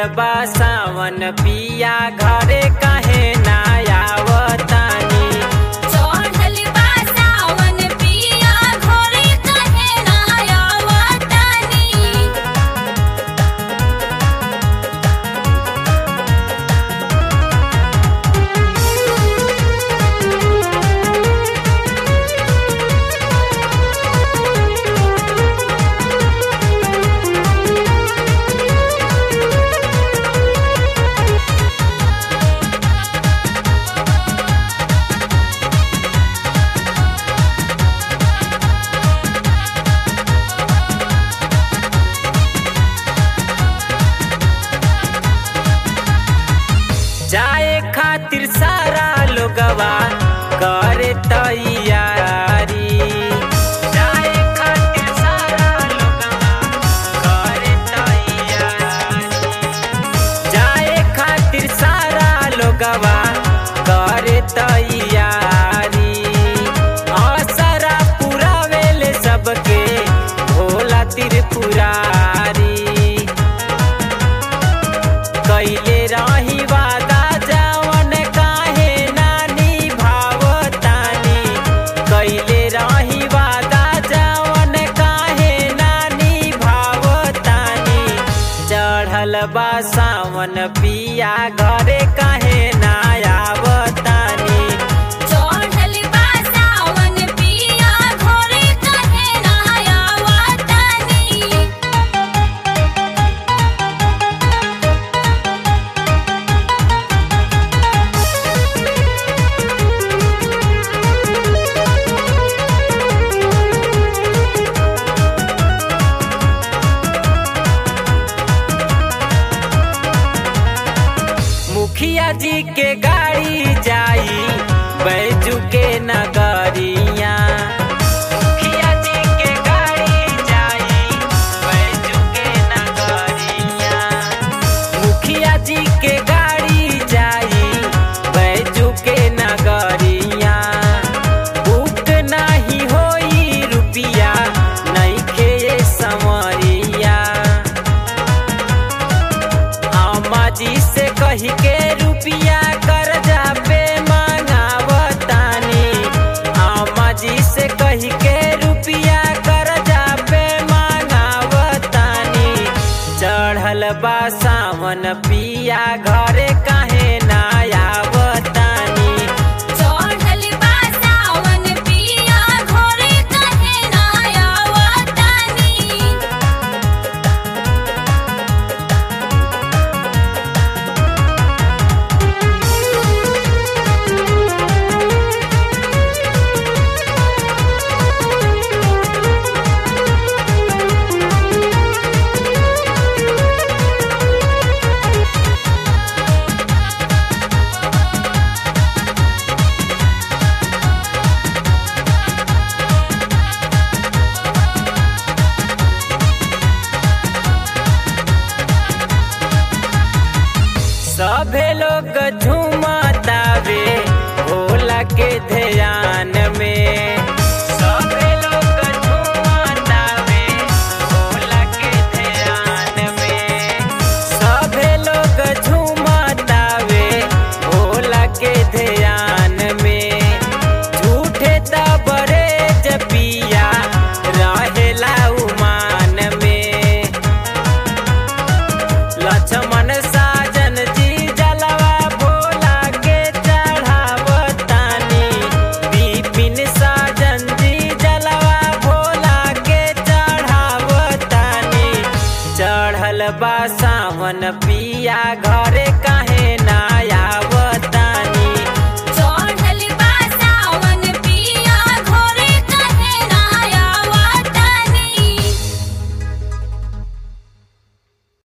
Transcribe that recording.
बा सावन पिया घरे कहे ना आवतानी चढ़ल बा सावन पिया घरे कहे ना आवतानी जाए खातिर सारा लोगवा करे तैयारी जाए खातिर सारा लोगवा करे तैयारी जाए खातिर सारा लोगवा करे तैयारी असरा पुरावेले सबके भोला त्रिपुरारी कैले रही वादा जवन काहे नानी भावतानी कैले रही वादा जवन काहे नानी भावतानी चढ़ल बा सावन पिया घरे काहे ना आवतानी चढ़ल बा सावन पिया घरे कहे ना आवतानी मुखिया जी के गाड़ी जाई बैजू के नगरिया मुखिया जी के गाड़ी जाई बैजू के नगरिया मुखिया जी के गाड़ी जाई बैजू के नगरिया बुक नाही होई रुपिया नइखे समरिया अम्मा जी से कही के रुपिया कर्जा पे मांगावतानी अम्मा जी से कही के रुपिया कर्जा पे मांगावतानी चढ़ल बा सावन पिया घरे काहे ना आवतानी चढ़ल बा सावन पिया घरे कहे ना आवतानी सभे लोग झूमतावे भोला के ध्यान में सभे लोग झूमतावे भोला के ध्यान में सभे लोग झूमतावे भोला के ध्यान में झूठे तबरे जपिया रहेला उमान में लक्ष्मण साजन जी जलवा भोला के चढ़ावतानी विपिन साजन जी जलवा भोला के चढ़ावतानी चढ़ल बा सावन पिया घर